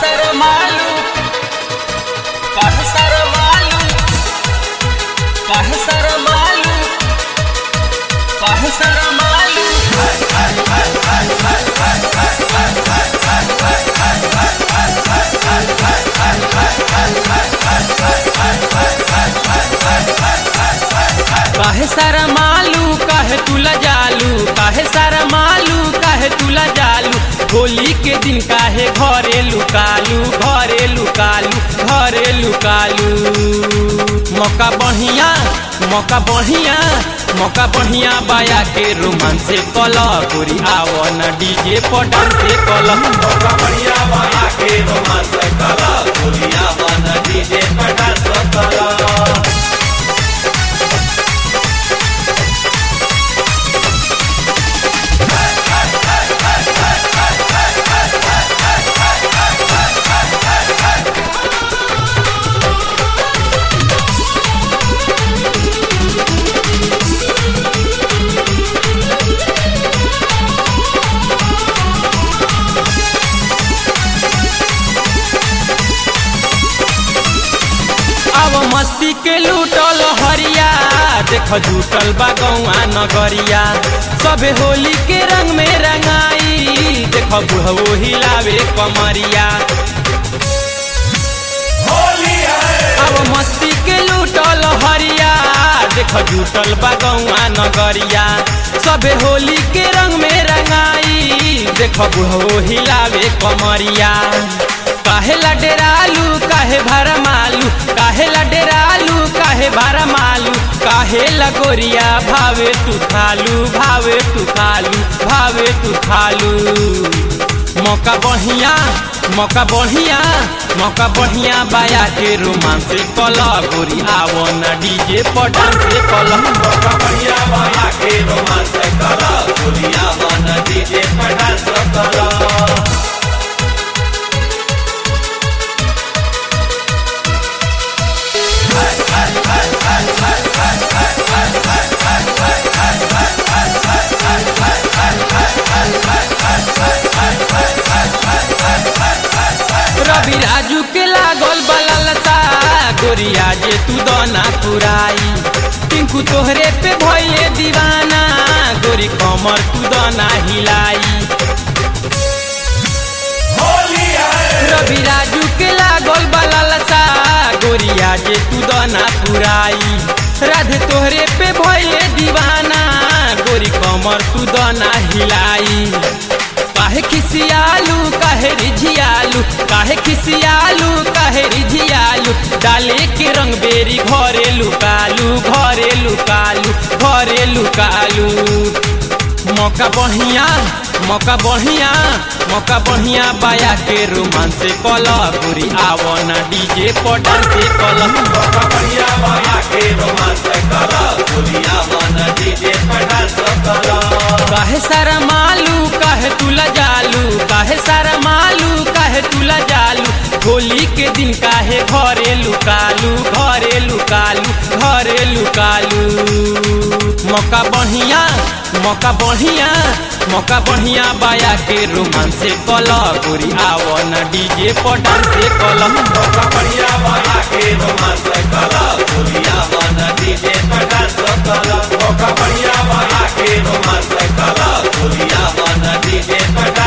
सारा मालू काहे सारा मालू काहे सारा मालू काहे सारा मालू काहे सारा मालू काहे तुला जालू काहे सारा मालू काहे तुला जालू होली के दिन काहे घरे लुकालू घरे लुकालू घरे लुकालू मौका बढ़िया मौका बढ़िया मौका बढ़िया बाया के रोमांस से कल गोरी आवो न डीजे पटन से कल मौका बढ़िया बाया के रोमांस कला गोलिया बन डीजे पटास कला अब मस्ती के लूटल हरिया देख झूठल बा गौआ नगरिया सबे होली के रंग में रंगाई देख बुढ़वो हिलावे कमरिया होली है अब मस्ती के लूटल हरिया देख झूठल बा गौआ नगरिया सबे होली के रंग में रंगाई देख बुढ़वो हिलावे कमरिया काहे ला डेरालू काहे भरमालू काहे ला डेरालू काहे भरमालू काहे ला गोरिया भावे तू खालू भावे तू खालू भावे तू खालू मौका बढ़िया मौका बढ़िया मौका बढ़िया बाया के रोमांस कल गोरी आवो न डीजे पटन से कल मौका बढ़िया बाया के रोमांस कला गोलिया बन डीजे पटास कला रवि राजू के लागल बललता गोरिया जे तू दना पुराई टिंकू तोहरे पे भइले दीवाना गोरी कमर तू दना हिलाई होली है रवि राजू के लागल बललता गोरिया जे तू दना पुराई राधे तोहरे पे भइले दीवाना गोरी कमर तू दना हिलाई काहे खिसियालू काहे रिझियालू काहे खिसियालू काहे रिझियालू डाले के रंग बेरी घरे लुकालू घरे लुकालू घरे लुकालू मौका बढ़िया मौका बढ़िया मौका बढ़िया बाया के रोमांस से कल गोरी आवो ना डीजे पटन से कल मौका बढ़िया बाया के रोमांस कला गोलिया बन डीजे पटास कला काहे सारा मालू काहे तुला जालू काहे सारा मालू काहे तुला जालू होली के दिन काहे घरे लुकालू घरे लुकालू घरे लुकालू मौका बढ़िया मौका बढ़िया मौका बढ़िया बाया के रोमांस से कल गोरी आवो न डीजे पटन से कल मौका बढ़िया बाया के रोमांस कला गोलिया बन डीजे पटास कला मौका बढ़िया बाया के रोमांस कला गोलिया बन डीजे पटास